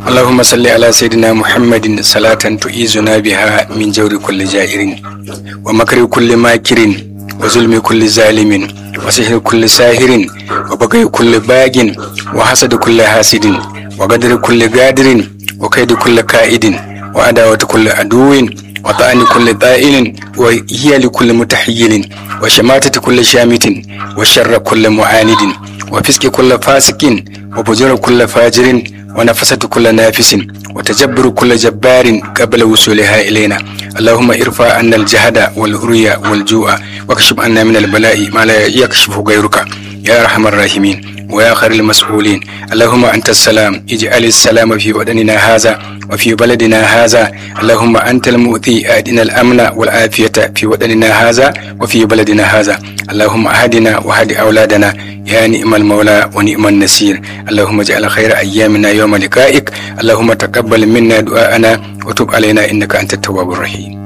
اللهم صل على سيدنا محمد صلاة تؤيزنا بها من جور كل جائر ومكر كل ماكر وظلم كل ظالم وسحر كل ساهر وبغي كل باغ وحسد كل حاسد وقدر كل قادر وكيد كل كائد وعداوة كل عدو وطعن كل طائل وهي لكل متحيل وشماتة كل شامت وشر كل معاند وفسق كل فاسق وفجر كل فاجر ونفسة كل نافس وتجبر كل جبار قبل وصولها إلينا اللهم ارفع عنا الجهد والهرية والجوع واكشف عنا من البلاء ما لا يكشفه غيرك يا أرحم الراحمين ويا خير المسؤولين اللهم أنت السلام اجعل السلام في بدننا هذا وفي بلدنا هذا اللهم أنت المؤتي أدنا الأمن والعافية في وطننا هذا وفي بلدنا هذا اللهم أهدنا وهد أولادنا يا نعم المولى ونعم النصير اللهم اجعل خير أيامنا يوم لقائك اللهم تقبل منا دعاءنا وتب علينا إنك أنت التواب الرحيم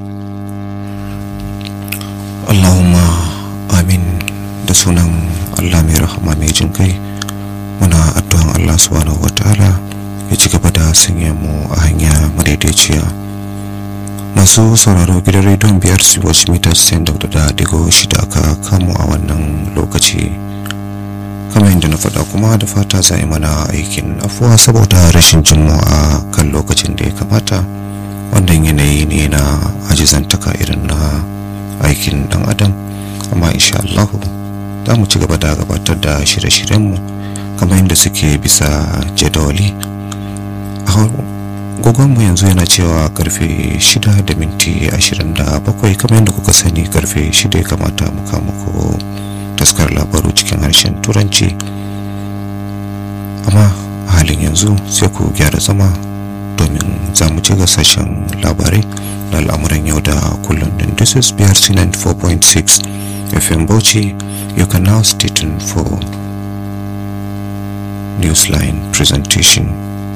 Allahumma amin da sunan Allah mai rahama mai jin kai muna addu'an Allah subhanahu wa ta'ala ya ci gaba da sanya mu a hanya madaidaiciya masu sauraro gidan rediyon biyar su wasu mita 94 da digo shida aka kamu a wannan lokaci kamar yadda na faɗa kuma da fata za yi mana aikin afuwa saboda rashin jin mu a kan lokacin da ya kamata wannan yanayi ne na ajizantaka irin na aikin dan adam amma insha Allahu za mu ci gaba da gabatar da shirye-shiryenmu kamar yadda suke bisa jadawali gogonmu yanzu yana cewa karfe 6 da minti 27 kamar yadda kuka sani karfe 6 ya kamata muka muku taskar labaru cikin harshen turanci amma a halin yanzu sai ku gyara zama domin za mu ci sashen labarai na al'amuran yau da kullum din this is brc 94.6 fm bauchi you can now stay tuned for newsline presentation